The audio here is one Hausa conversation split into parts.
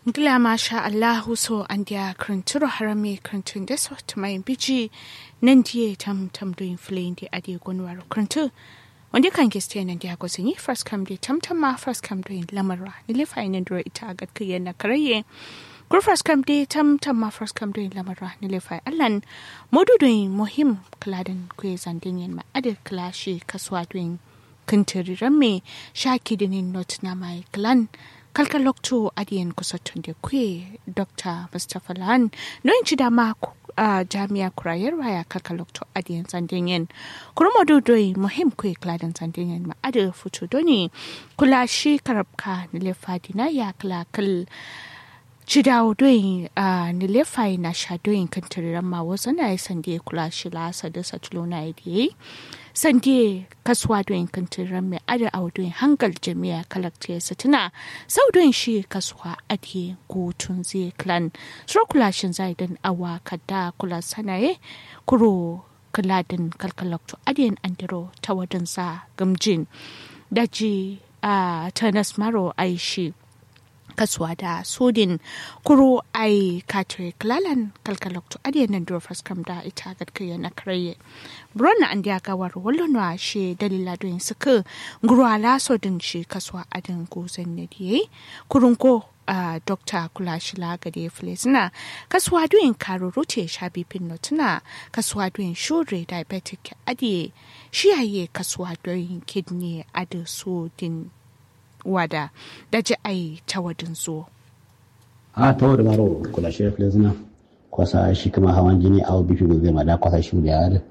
Gila masha Allahu so an dia kranturo harame krantun da so to mai biji nan die tam tam doing flame di adi gonwaro krantu wanda kan ke stay nan dia go sanyi first come di tam tam ma first come doing lamarwa ni le fa ina duro ita ga kiye na karaye kur first come di tam tam ma first come doing lamarwa ni le fa allan modu doing muhim kladan ku zandin yin ma adi klashi kaswa doing kintiriran me shaki dinin not na mai klan kalkalokto adiyan kusattun da kwe dr mustapha lahan noyin ci dama a jami'a kurayar waya kalkalokto adiyan sandinyen kurma dodoi muhim kwe kladan sandinyen ma ada fito doni kula shi karabka nilefa dina ya kala kal ci dawo doyin a nilefa na sha doyin kan tiriran ma wasu na yi sande kula shi lasa da satulo na yi sande kasuwa doyin kantiran mai ada a doyin hangal jami'a kalakta ya tuna sau doyin shi kasuwa ake gutun zai klan sura kulashin zai dan awa kada kula sanaye kuro kaladin kalkalakto adiyan andiro ta wadansa gamjin daji a tanas maro aishi kasuwa da sodin kuro ai katri klalan kalkalokto adiyan nan duro faskam da ita gadkaya na karaye bronna an dia gawar wallonwa she dalila don suka ngurwala sodin shi kasuwa adin gozan ne diye kurun ko a dokta kula shila gade filesina kasuwa doyin karo rote shabi pinno tuna kasuwa doyin shure diabetic adiye shiyaye kasuwa doyin kidney adi sodin wada da ji ai ta wadin zo. a ta wadda maro kula shi da zina kwasa shi kama hawan jini a bifi da zai mada kwasa shi da yare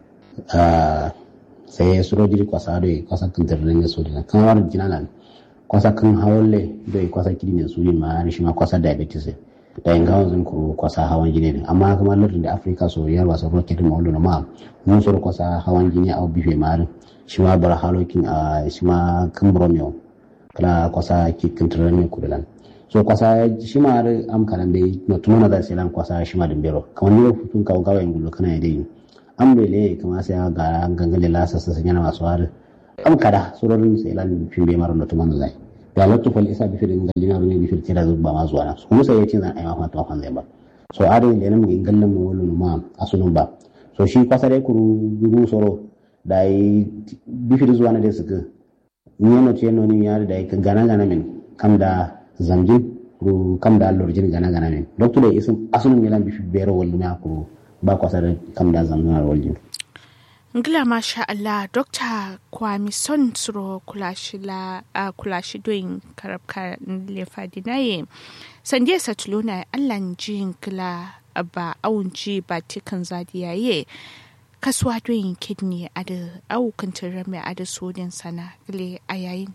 sai ya suro jiri kwasa da ya kwasa kan tarrin ya sodi kan wani jina nan kwasa kan hawan le da ya kwasa kiri ne sodi ma shi ma kwasa diabetes da yin gawan zan kuro kwasa hawan jini ne amma kuma lardin da afirka so ya wasa ruwa kirin ma'ulu na ma mun suro kwasa hawan jini a bifi ma shi ma bar halokin a shi ma kan bromeo kala kwasa kikin tirani kudulan so kwasa shi ma har am kalan bai no tuno na da selan kwasa shi ma dimbero kamar ne futun kawo gawa in gulo kana dai am bai le kamar sai ga gangale la sassa sanya na masu har am kada surorin selan fin bai maro no tuno na da lotto fal isa bi firin galina ne bi firin da zuba ma zuwa na kuma sai yace zan aiwa fata kan zai ba so are da nan mun gallan mu wala ma asunun ba so shi kwasa dai kuru guru soro dai bi firin zuwa na dai suka ñeno ceno ni yaade day ko gana gana men kam da zamjin ko kam da lorjin gana gana men docteur le isum asunu ngelam bi bero wol ma ko ba ko sare kam da zamjin woljin ngila masha Allah Dr. Kwami Son Suro kulashila uh, kulashi doing karabka lefa dinaye sanje satuluna Allah jin kila ba aunji ba tikan zadiyaye kasuwa doyin kidney a da aukan mai a da sodin sana gile a yayin.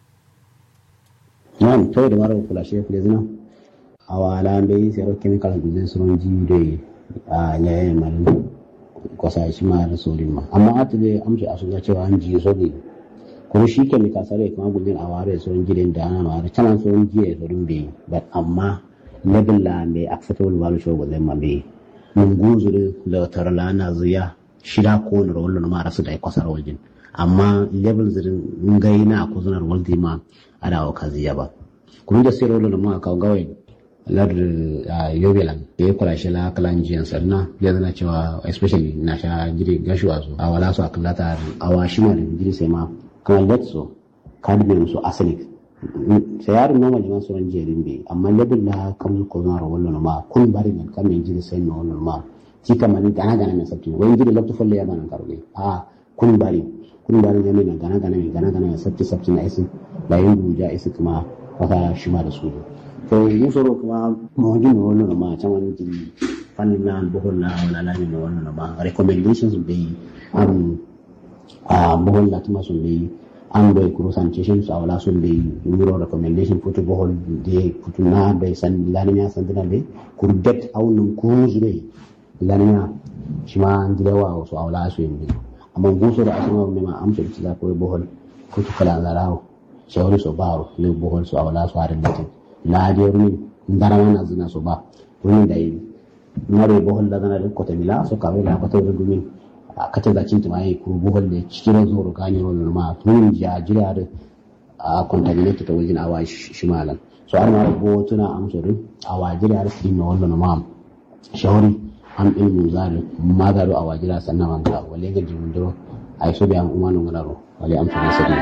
Nan, to da mara kula shi kule zina. A wala bai sayar chemical guzin suron ji da a yayin malin kwasa shi ma da sodin ma. Amma a tile amshi a suna cewa an ji sodi. Kuma shi chemical sare kuma guzin a ware suron gidan da ana mara canan suron jiya sodin bai. But amma level la bai acceptable value shi guzin ma bai. Mun guzuri da tarla na zuya shida ko wani rawar na mara su da kwasar waljin amma level zirin ngai na ko zunar waldi ma ada wa kaziya ba kuma da sai rawar ma ka gawai lar yobelan da ya kula shi la kalan jiyan sarna ya zana cewa especially na sha jiri gashuwa su a wala su a kallata a wa shi ma da jiri sai ma kamar let so cadmium su arsenic sai yarin normal jiman sauran jerin bai amma level la kamar ko zunar wallo ma kun bari ne kamar jiri sai na wallo ma ci kamar gana gana mai sabti wani gidi lokto folle ya bana karoge a kun bari kun bari ne mai gana gana mai gana gana mai sabti sabti na isi da yin buja isi kuma wata shima da su to yin soro kuma mawajin na wannan ma can wani jiri fannin na buhul na wala lami na wannan ma recommendations bai am a buhul na tuma sun bai an bai kuro sanitation su a wala sun bai numero recommendation putu buhul da putu na bai san lani ya san dina bai kuru det aunin kuzu bai laniya shi ma an gida wa wasu aula su yin biyu amma gusu da asama mai ma amsa da za ko bohol ko to kala zarawo shawari so baro le bohol su aula su harin latin la de rumi ndara wana zina so ba rumi da yi mare bohol da zana ko ta mila so ka wala ko ta rumi a kace da cinta mai ko bohol da cikin zoro gani wannan ma tun ja jira da a contaminated ta wajen awa shimalan so ar mara bo tuna am so dun a wajiri ar fi no wallo no mam shawri am ilmu zari magaro a wajira sannan wanka wale ga jimundiro ay so be am umano ngalaro wale am so sadi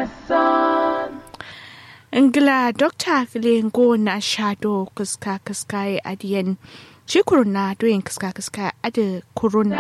ingila dokta gilengo na shado kuska kuska ya adiyan shi kuruna doyin kuska kuska adi kuruna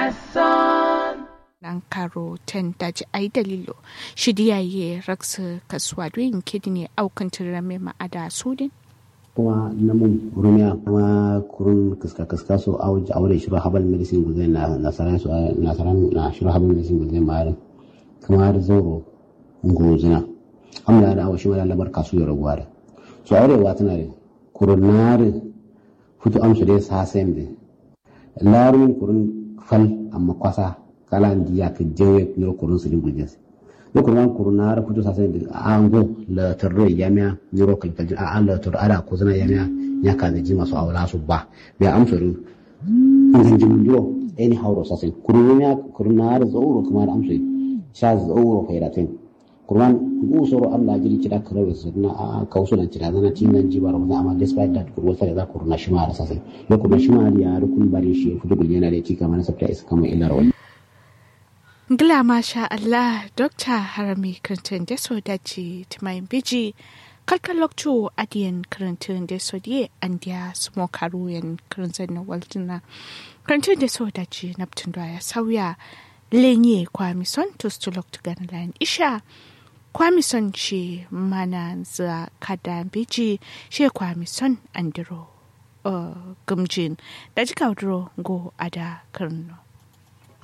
nan karo ten daji ai dalilo shi diyaye raksa kasuwa doyin kidney aukan tirame ma'ada sudin kuma namun rumiya kuma kurun kaska kaska so awuji awure shiru habal medicine guzai na nasaran su nasaran na shiru habal medicine guzai marin kuma da zoro ngozina amma da awashi mala labar kasu ya raguwa da so awure wa tana da kurun nare futu amsu dai sa sem de larumin kurun fal amma kwasa kala ndiya ka jewe nyoro kurun su din gujin no kurun kurun nare futu sa sem de ango la tarro yamya nyoro kan kaljin a an la tar ada ko zana yamya ya ka da ji masu awla su ba be amsu ru ngan jin jiro eni hawro sa sem kurun ya kurun nare zauro kuma da amsu sha zauro khairatin kurman gu soro Allah jiri kida kare su na a kausu nan kida zana tingan jibar wani amma despite that kurwa fa za kurna shima da sasai ya kurna shima ya rukun bare shi fudu gul yana da ci kamar sabta isa kamar illar wani Ngila masha Allah Dr. Harami Clinton da so dace timayin biji kalkan lokto adiyan karantun da so die an dia smo karuyan karantun na waltuna karantun da so dace naptun da ya sauya lenye kwamison to stulok tugan lan isha kwamison shi mana za kada biji shi kwamison andiro uh, gumjin da jika go ada karno